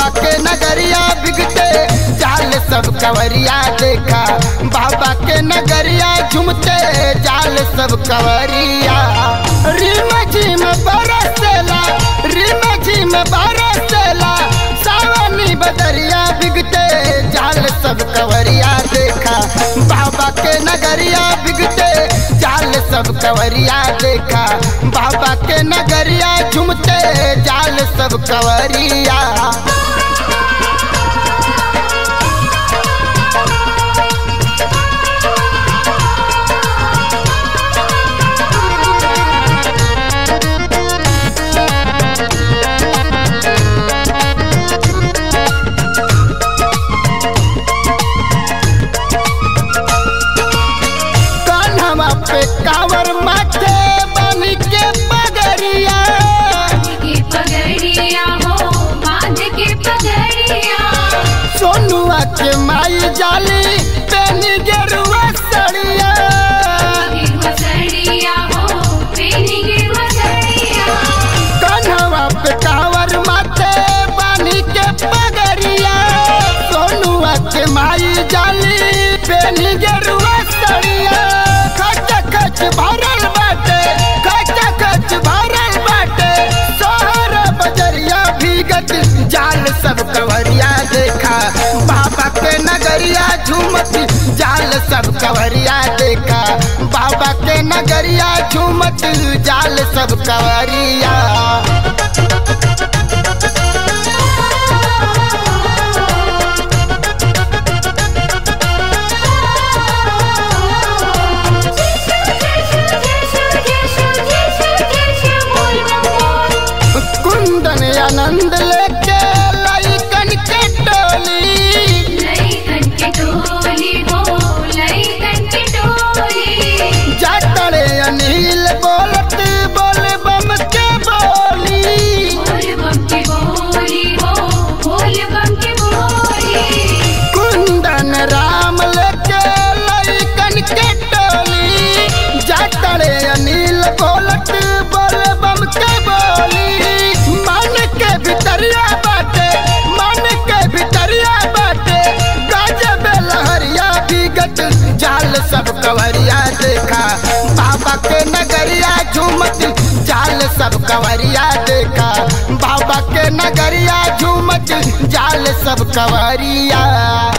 बाबा के नगरिया बिगते जाल सब कवरिया देखा बाबा के नगरिया झुमते जाल सब कवरिया रिम झिम बरसेला रिम झिम बरसेला सावनी बदरिया बिगते जाल सब कवरिया देखा बाबा के नगरिया बिगते जाल सब कवरिया देखा बाबा के नगरिया झुमते जाल सब कवरिया कान्हवा पे कावर माथे बन के पगरिया के पगड़िया हो बांध के पगड़िया सोनुआ के माई जाली पेन गेरुआ सड़िया गिरवा सड़िया हो पेनी गिरवा सड़िया कान्हवा पे कावर माथे बन के पगरिया सोनुआ के माई जाली पेन गेरुआ सड़िया खच खच भरल बाटे खच खच भरल बाटे सोहर बजरिया भीगत जाल सब कवरिया देखा बाबा के नगरिया झूमत जाल सब कवरिया देखा बाबा के नगरिया झूमत जाल सब कवरिया कुंदन आनंद लेके लइकन के टोली लइकन के टोली हो लइकन के टोली जातड़े अनिल बोलत बोल बम के बोली बोल बम के बोली हो बोल बम के बोली कुंदन राम लेके लइकन के टोली जातड़े अनिल बोलत बोल बम के बोली मन के भितरिया बाटे मन के भितरिया बाटे गजब लहरिया बिगत जाल सब कवरिया देखा बाबा के नगरिया झूमत जाल सब कवरिया देखा बाबा के नगरिया झूमत जाल सब कवरिया